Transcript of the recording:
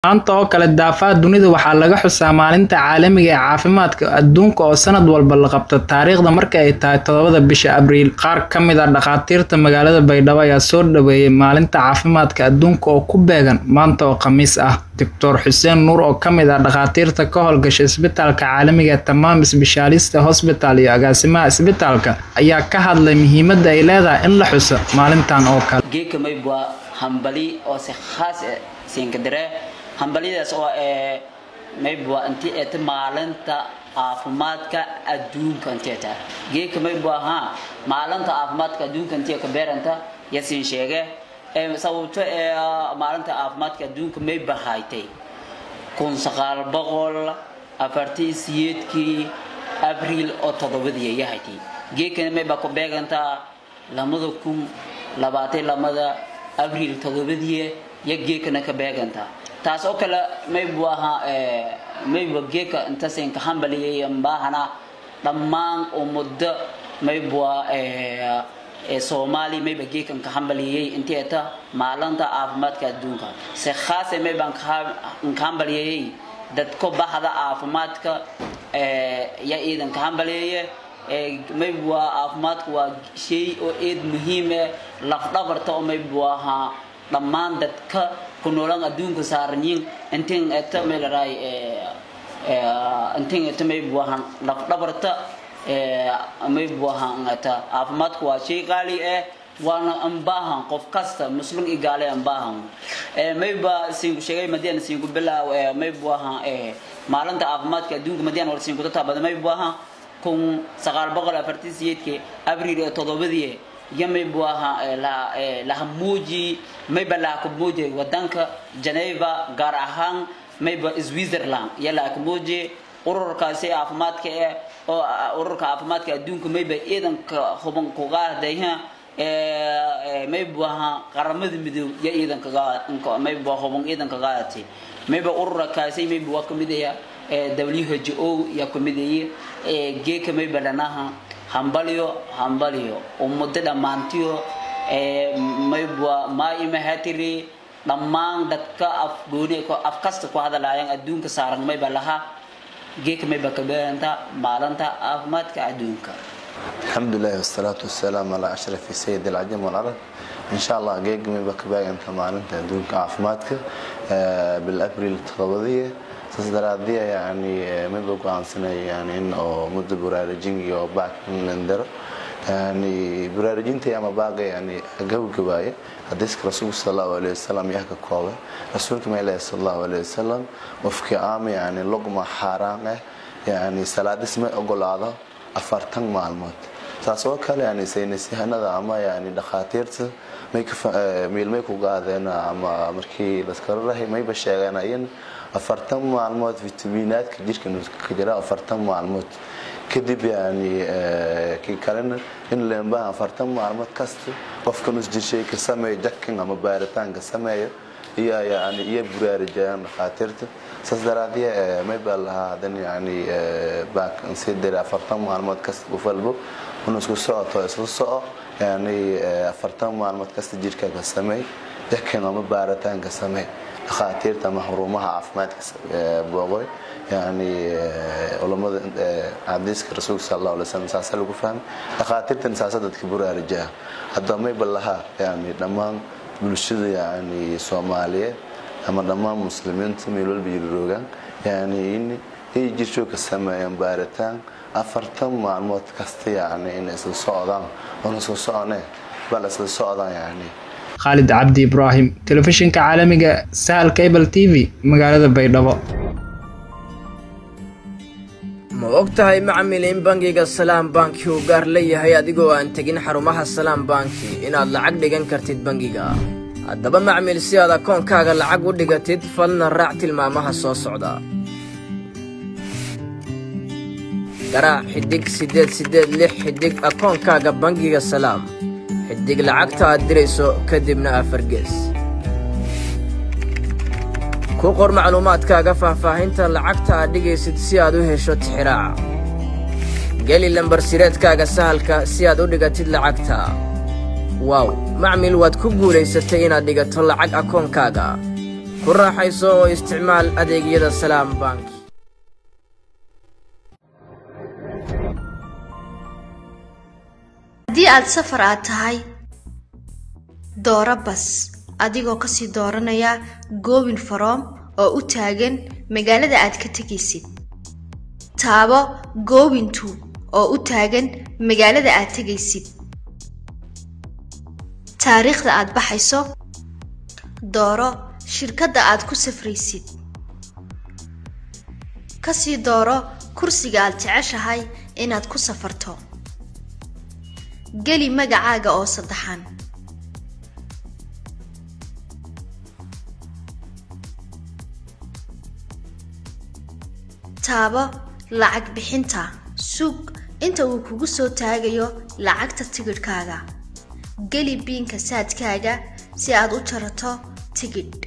maanta oo kale daafaha dunida waxaa laga xusaa maalinta caalamiga ee caafimaadka adduunka oo sanad walba la qabto taariikhda marka ay tahay toddobada bisha abriil qaar ka mid ah dhakhaatiirta magaalada baydhabo ayaa soo dhaweeyay maalinta caafimaadka adduunka oo ku beegan maanta oo khamiis ah doctor xuseen nuur oo ka mid ah dhakhaatiirta ka howlgasha isbitaalka caalamiga ee tamaam sbeshaalista hosbital iyo agaasimaha isbitaalka ayaa ka hadlay muhiimadda ay leedahay in la xuso maalintan oo kale geedka maybwa hambali oo si khaas siinkadire hambalyadaas oo ee maybwa inti eeta maalinta caafimaadka adduunka inteeta geedka maybwa ha maalinta caafimaadka adduunka intii ka beeranta yasin sheege ee sababto ee maalinta caafimaadka adduunka may bahaytay kun sagaal boqol afartii siyeedkii abriil oo toddobadii yahaytay geedkana mayba ku beegantaa lamada kun labaatan lamada abriil toddobadii ya geedkana ka beegantaa taas oo kale maybu ahaa mayba geedka intasin ka hambaliyay baahana dhammaan ummadda maybua soomaali mayba geedkan ka hambaliyay intii eta maalinta caafimaadka adduunka si khaase maybaan ka hambaliyayay dadka baxda caafimaadka ya iidan ka hambaliyaye maybua caafimaadku waa shay oo eed muhiime lafdhabarta oo maybu ahaa dhammaan dadka ku noolan adduunka saaranyiin intin eta maylaray intin eta maybu ahaa lafdhabarta maybu ahaa eta caafimaadku waa shay qaali ah waana ambaahan qof kasta muslim iyo gaale ambaahan mayba siinku sheegay madiana siinku bilaaw maybu ahaa maalinta caafimaadka adduunka madiana wala siinku tataabada maybu ahaa kun sagaal boqol afartii siyeedkii abriil ee toddobadii iyo maybu ahaa lahamuuji mayba lahakumuuji wadanka geneva gaar ahaan mayba switzerland iyo lahakumuuji ururkaasi caafimaadka eh oo ururka caafimaadka adduunka mayba ciidanka huban kugaadayha maybu ahaa qaramada midoob iyo ciidanka mayba huban ciidanka qaadatay mayba ururkaasi mayba waa kamid aya who yaa kamidayay geeka mayba dhanaha hambalyo hambalyo ummado dhammaantiyo maybwa maa imahatiri dhammaan dadka afgooni af kasta ku hadalaayaan adduunka saaran mayba laha geeka mayba kabeenta maalinta caafimaadka adduunka الحمد لله والصلاة والسلام على أشرف سيد العجم والعرب إن شاء الله جيج ميبا كباقي أنت معلنتا دونك عافماتك بالأبريل التغضية تصدرادية يعني ميبا قوان سنة يعني إنه مدة برارجين يو باك من لندر يعني برارجين تي أما باقي يعني جو كباية حديثك رسول صلى الله عليه وسلم يحكى كوبة رسولك ما إله صلى الله عليه وسلم وفكي عامي يعني لقمة حرامة يعني صلاة اسمه أقول هذا afartan maalmood saas oo kale yani saynisyahanada ama yani dhakhaatiirta miilmay ku gaadeen ama markii laskala rahay mayba sheeganayen afartan maalmood fitaminaadka jirka ka jira afartan maalmood kadib yani kii kalena in leembaha afartan maalmood kasta qofka nus jirshay ka sameeyo jakin ama baaritaanka sameeyo iyo yani iyo buraarajayaan dhakhaatiirta saas daraadee mayba lahaa hadan yani baak sii dira afartan maalmood kasta gufalbo inu isku socoto isla soco yani afartan maalmood kasta jirkaaga sameey jakin ama baaritaanka sameey dhakhaatiirta ama xurumaha caafimaadka booqoy yani culamada xadiiska rasuulka sal allahu alay slam saasa lagu fahmay dhakhaatiirtan saasa dadka buraarajaa hadda mayba lahaa yani dhammaan bulshada yani soomaaliyeed ama dhammaan muslimiinta meel walba jirroogaan yani in ay jirsho ka sameeyaan baaritaan afartan maalmood kasta yani in isla socdaan oona isla socone bal isla socdaan yani khaalid cabdi ibraahim telefishinka caalamiga sahal cable t v magaalada baydhabo ma og tahay macmil in bangiga salaam banki uu gaar leeyahay adigoo aan tegin xarumaha salaam banki inaad lacag dhigan kartid bangiga haddaba macmil si aad akoonkaaga lacag u dhigatid falna raac tilmaamaha soo socda garaac xidhig siddeed siddeed lix xidhig akoonkaaga bangiga salaam xidhig lacagta aad dirayso kadibna afargees ku qor macluumaadkaaga faahfaahinta lacagta aad dhigaysid si aad u hesho tixiraaca geli lambar sireedkaaga sahalka si aad u dhigatid lacagta waaw macmil waad ku guulaysatay inaad dhigato lacag akoonkaaga ku raaxayso oo isticmaal adeegyada salaam bank haddii aad safar aad tahay dooro bas adigoo kasii dooranaya goobin faroom oo u taagan magaalada aad ka tegaysid taabo goobintu oo u taagan magaalada aad tegaysid taariikhda aad baxayso dooro shirkadda aad ku safraysid kasii dooro kursiga aad jeceshahay inaad ku safarto geli magacaaga oo saddexan taabo lacag bixinta sug inta uu kugu soo taagayo lacagta tigidhkaaga geli biinka saadkaaga si aad u jarato tigidh